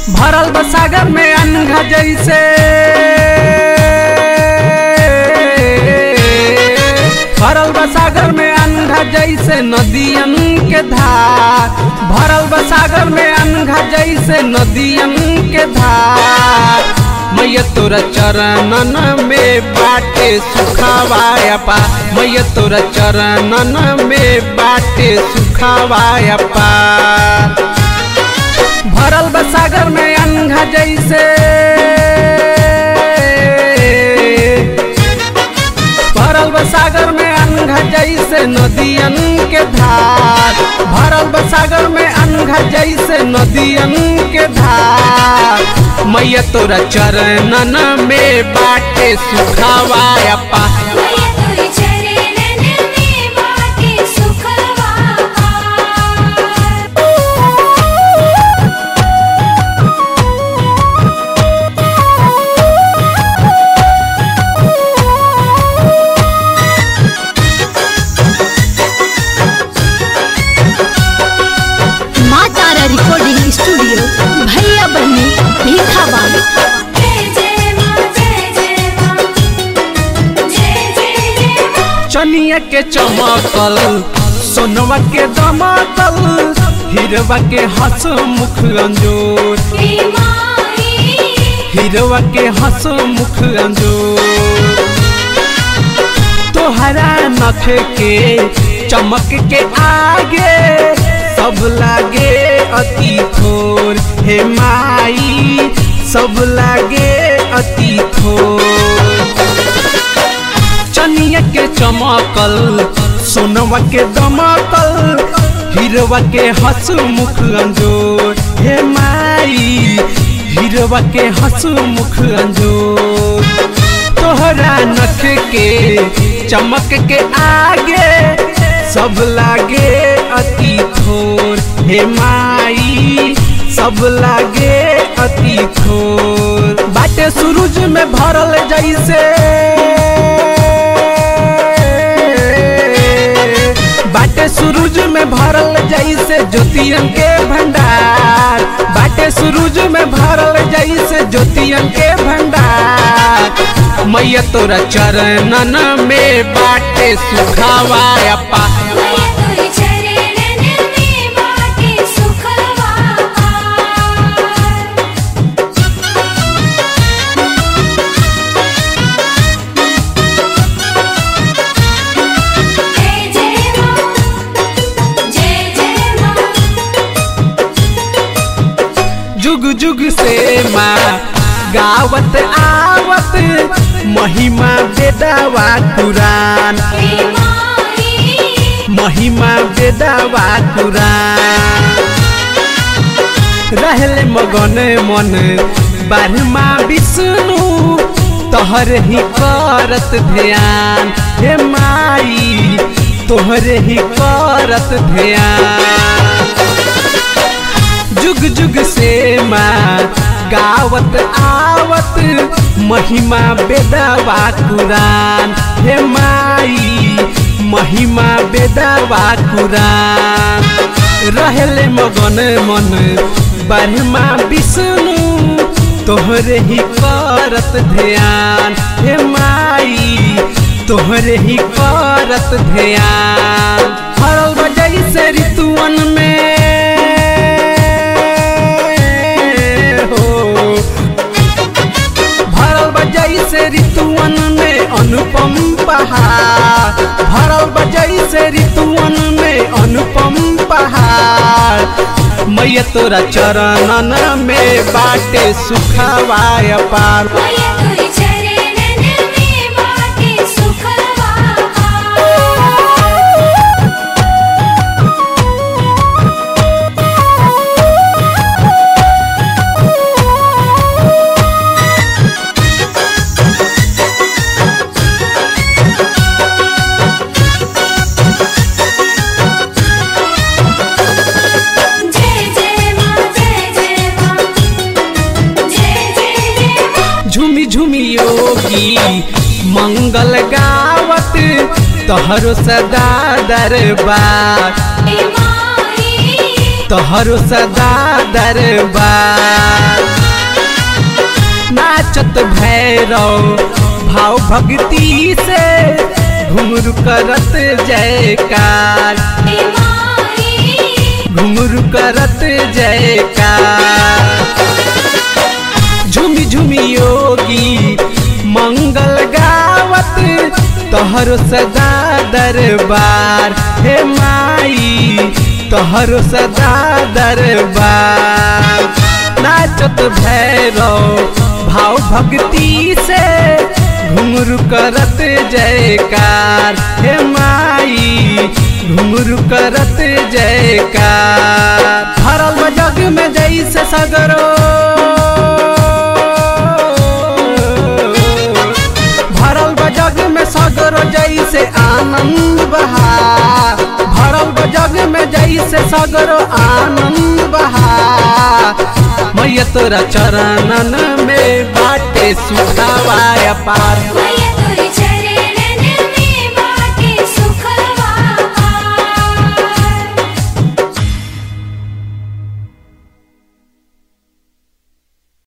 भरल बा सागर में अनघा जैसे भरल बा सागर में अनघा जैसे नदियन के धार भरल बा सागर में अनघा जैसे नदियन के धार मैया तोरा चरणन में बाटे सुखावाया पा मैया तोरा चरणन में बाटे सुखावाया पा भरल बा सागर में अनघा जैसे भरल बा सागर में अनघा जैसे नदियन के धार भरल बा सागर में अनघा जैसे नदियन के धार मैया तोरा चरणन में बाटे सुखावाया पा मैया तोरे चरणन में बाटे सुखवा माँ तारा रिकॉर्डिंग स्टूडियो भैया बहनी भीखा बाबू जय जय माँ जय जय माँ जय जय जय माँ चनिया के चमकल सोनवा के दमकल हिरवा के हंस मुख अंजोर हे माई हिरवा के हंस मुख अंजोर तोहरा नख के चमक के आगे सब लागे अति थोर हे माई सब लागे अति थोर चनिया के चमकल सोनवा के दमकल हिरवा के हंस मुख अंजोर हे माई हिरवा के हंस मुख अंजोर तोहरा नख के चमक के आगे सब लागे अति थोर हे माई सब लागे अति थोर बाटे सूरज में भरल जैसे बाटे सूरज में भरल जैसे ज्योतियन के भंडार बाटे सूरज में भरल जैसे ज्योतियन के भंडार मैया तोरा चरणन में बाटे सुखावाया पा मैया तोरे चरणन में बाटे सुखवा जय जय माँ जय जय माँ जुग जुग से माँ गावत आवत महिमा बेदावा कुरान हे माई महिमा बेदावा कुरान रहले मगन मन बारहमा विष्णु तोहर ही करत ध्यान हे माई तोहर ही करत ध्यान जुग जुग से माँ गावत आवत महिमा बेदवा कुरान हे माई महिमा बेदवा कुरान रहले मगन मन ब्रह्मा विष्णु तोहरे ही करत ध्यान हे माई तोहरे ही करत ध्यान हरल बजई से ऋतुवन में हो भरल बजई से ऋतुवन में अनुपम पहाड़ भरल बजई से ऋतुवन में अनुपम पहाड़ मैया तोरा चरणन में बाटे सुखावाय पार मैया तोरे चरणन में बाटे सुखवा जय जय माँ जय जय माँ जय जय जय माँ झूमी झूमी योगी मंगल गावत तोहरो सदा दरबार हे माई तोहरो सदा दरबार नाचत भैरव भाव भक्ति से घुंघरू करत जयकार हे माई घुंघरू करत जयकार झुमी झुमी योगी मंगल गावत तोहरो सदा दरबार हे माई तोहरो सदा दरबार नाचत भैरव भाव भक्ति से घुंघरू करत जयकार हे माई घुंघरू करत जयकार भरल बा जग में जैसे सगरो भरल बा जग में सगरो जैसे आनंद बहा भरल बा जग में जैसे सगरो आनंद बहा मैया तोरा चरणन में बाटे सुखावा पार मैया